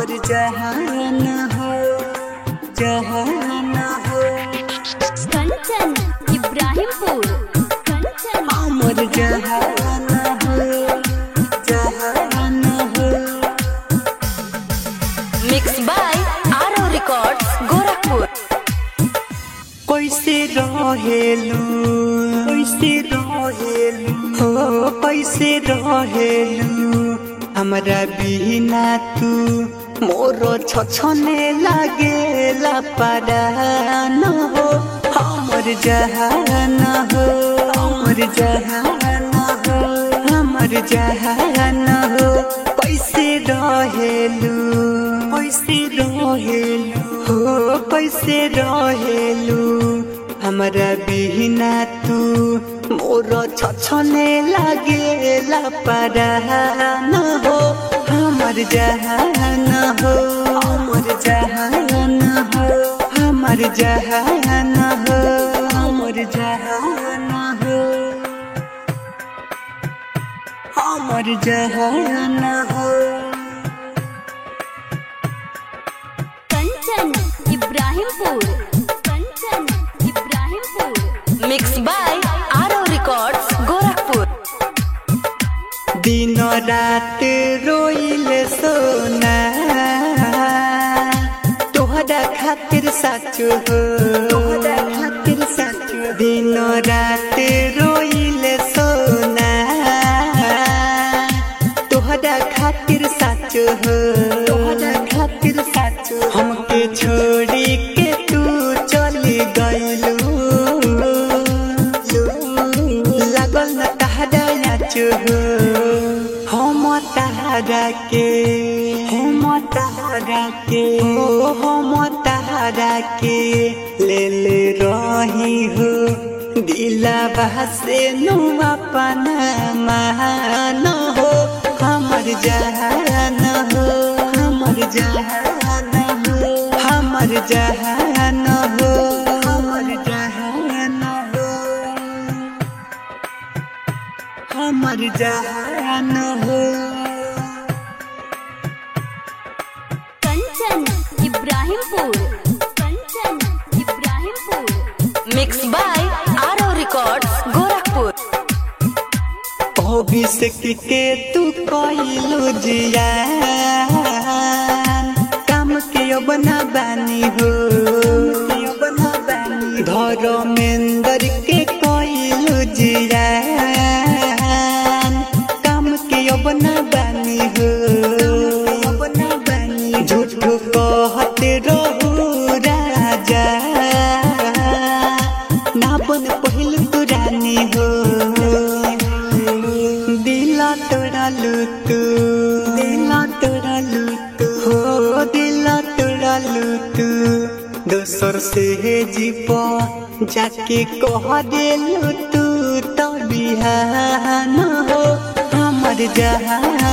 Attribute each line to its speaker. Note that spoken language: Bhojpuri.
Speaker 1: हमर जहान हो जहान हो
Speaker 2: कंचन इब्राहिमपुर कंचन
Speaker 1: हमर जहान हो जहान हो
Speaker 2: mix by Aaro records Gorakhpur
Speaker 1: कैसे रहेलू कैसे रहेलू हो कैसे रहेलू हमरा बिना तू मोर छछने लागेला परान हो हमर जहान हो हमर जहान हो हमर जहान हो कैसे रहेलू कैसे रहेलू हो कैसे रहेलू हमरा बिना तू मोर छछने लागेला परान हो हमर जहान हो हमर जहान हो हमर जहान हो हमर जहान हो हमर जहान हो
Speaker 2: Kanchan Ibrahimpur Kanchan Ibrahimpur mix by Aaro records Gorakhpur
Speaker 1: दिन रात रोइल सोना तोहरा खातिर साचो हो तोहरा खातिर साचो दिन रात रोइल सोना तोहरा खातिर साचो हो तोहरा खातिर साचो हमके छोड़ी के तू चली गइलू लागल न तहरा नाचो हो हम तहरा के हम तहरा के ओ हम तहरा के ले ले रही हो दिला से नु अपन मान हो हमर जहान हो हमर जहान हो हमर जहान हो हमर जहान हो हमर जहान हो
Speaker 2: Kanchan Ibrahimpur Kanchan Ibrahimpur mix by Aaro records Gorakhpur
Speaker 1: Abhishek के तू कइलू जियान काम के बना बानी हो धर्मेंद्र के कइलू जियान काम के बना बानी हो झूठ कहत रहू राजा ना बन पहिल तू रानी हो दिला तोड़ालू तू दिला तोड़ालू तू हो दिला तोड़ालू तू दोसर से जीप जाके कह देलू तू तो बिहान हो हमर जहान